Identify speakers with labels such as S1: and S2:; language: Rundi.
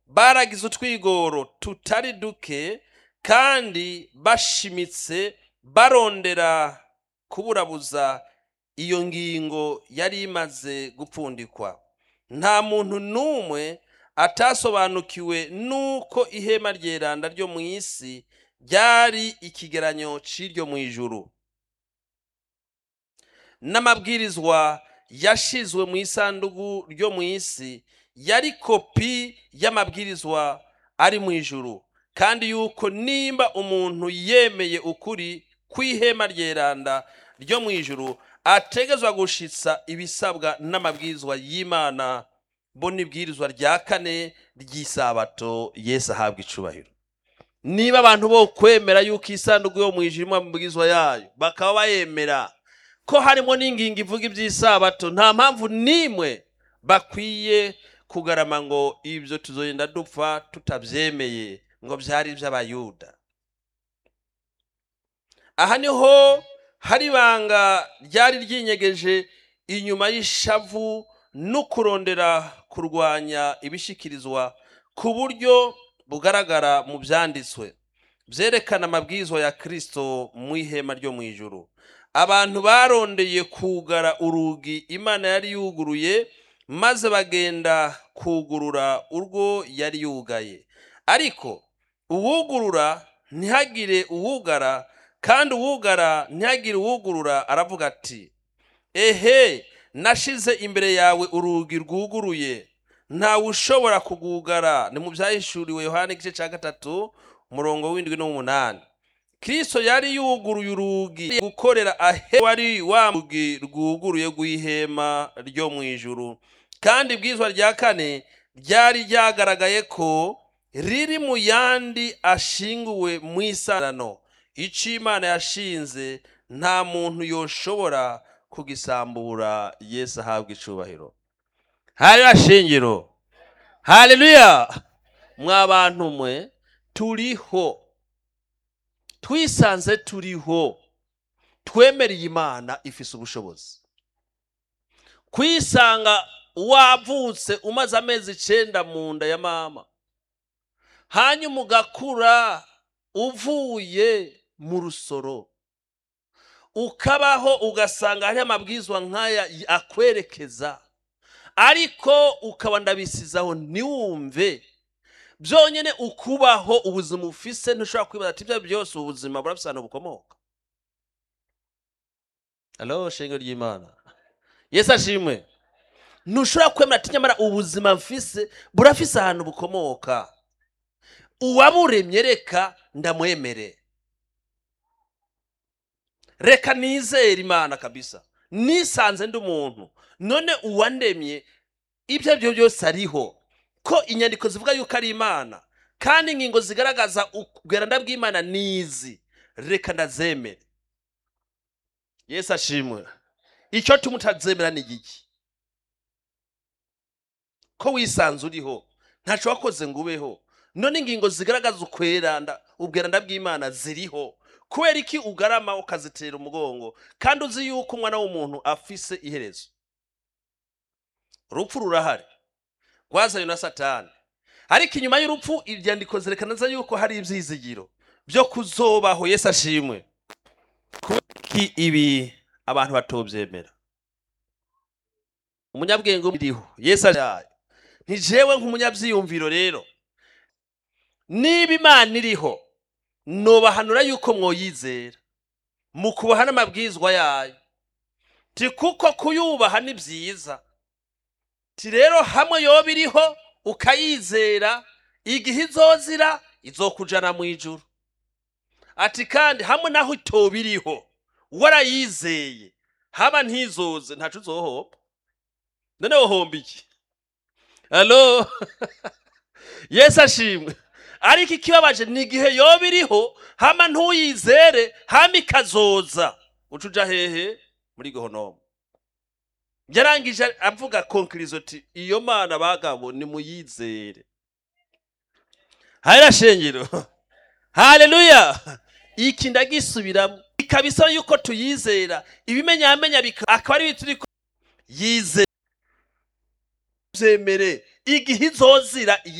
S1: baragize utwigoro tutari duke kandi bashimitse barondera kuburabuza iyo ngingo yari imaze gupfundikwa nta muntu n'umwe atasobanukiwe n'uko ihema ryeranda ryo mu isi ryari ikigeranyo c'iryo mu ijuru n'amabwirizwa yashizwe mu isanduku ryo mu isi yari kopi y'amabwirizwa ari mu ijuru kandi yuko nimba umuntu yemeye ukuri kw'ihema ryeranda ryo mu ijuru ategezwa gushitsa ibisabwa n'amabwirizwa y'imana bo n'ibwirizwa rya kane ry'isabato yesu ahabwa icubahiro niba abantu bo kwemera yuko isanduku yo mu ijuru irimo amabwirizwa yayo bakaba bayemera ko harimo n'ingingo ivuga iby'isabato nta mpamvu n'imwe bakwiye kugarama ngo ibyo tuzogenda dupfa tutabyemeye ngo byari iby'abayuda aha niho hari ibanga ryari ryinyegeje inyuma y'ishavu no kurondera kurwanya ibishikirizwa ku buryo bugaragara mu byanditswe byerekana amabwizwa ya kirisito mu ihema ryo mu ijuru abantu barondeye kugara urugi imana yari yuguruye maze bagenda kugurura urwo yari yugaye ariko uwugurura ntihagire uwugara kandi uwugara ntihagire uwugurura aravuga ati ehe nashize imbere yawe urugi rwuguruye ntawe ushobora kugugara ni mu byahishuriwe yohani igice cya gatatu umurongo w'indwi n'umunani kristo yari yuguruye urugi gukorera ahe wari wa rugi rwuguruye rw'ihema ryo mu ijuru kandi ibwizwa rya kane ryari ryagaragaye ko riri mu yandi ashinguwe mu isarano icyo imana yashinze nta muntu yoshobora kugisambura yesu ahabwa icubahiro hariya shingiro haleluya mwa bantu mwe turiho twisanze turiho twemereye imana ifise ubushobozi kwisanga wavutse umaze amezi icenda mu nda ya mama hanyuma ugakura uvuye mu rusoro ukabaho ugasanga hariho amabwizwa nk'aya akwerekeza ariko ukaba ndabisizaho ntiwumve byonyine ukubaho ubuzima ufise ntushobora kwibaza ati ibyo byose ubuzima burafise ahantu bukomoka alo shenge ry'imana yesu ashimwe ntushobora kwemera ati nyamara ubuzima mfise burafise ahantu bukomoka uwaburemye reka ndamwemere reka nizere imana kabisa nisanze ndi umuntu none uwandemye ibyo ari byo byose ariho ko inyandiko zivuga yuko ari imana kandi ingingo zigaragaza ubweranda bw'imana nizi reka ndazemere yesu ashimwe icyo tuma utazemera ni igiki ko wisanze uriho ntaco wakoze ngo ubeho none ingingo zigaragaza ukweranda ubweranda bw'imana ziriho kubera iki ugarama ukazitera umugongo kandi uzi yuko umwana w'umuntu afise iherezo urupfu rurahari rwazanye na satani ariko inyuma y'urupfu ibyandiko zerekana neza yuko hari ibyizigiro byo kuzobaho yesu ashimwe kuki ibi abantu batobyemera umunyabwenge uriho yesu ashimwe ntijewe nk'umunyabyiyumviro rero niba imana iriho nubahanura yuko mwoyizera mu kubaha n'amabwizwa yayo ti kuko kuyubaha ni byiza ti rero hamwe yoba iriho ukayizera igihe izozira izokujana mu ijuru ati kandi hamwe naho itoba iriho warayizeye haba ntizoze ntaco uzohomba none wohomba iki alo yesu ashimwe ariko ikibabaje ni igihe yoba iriho hama ntuyizere hama ikazoza uca uja hehe muri gohonomu yarangije avuga konkirizo ati iyo mana bagabo nimuyizere hariya shengero haleluya iki ndagisubiramo ikabisa yuko tuyizera ibimenyamenya akaba ari bituri yizere byemere igihe izozira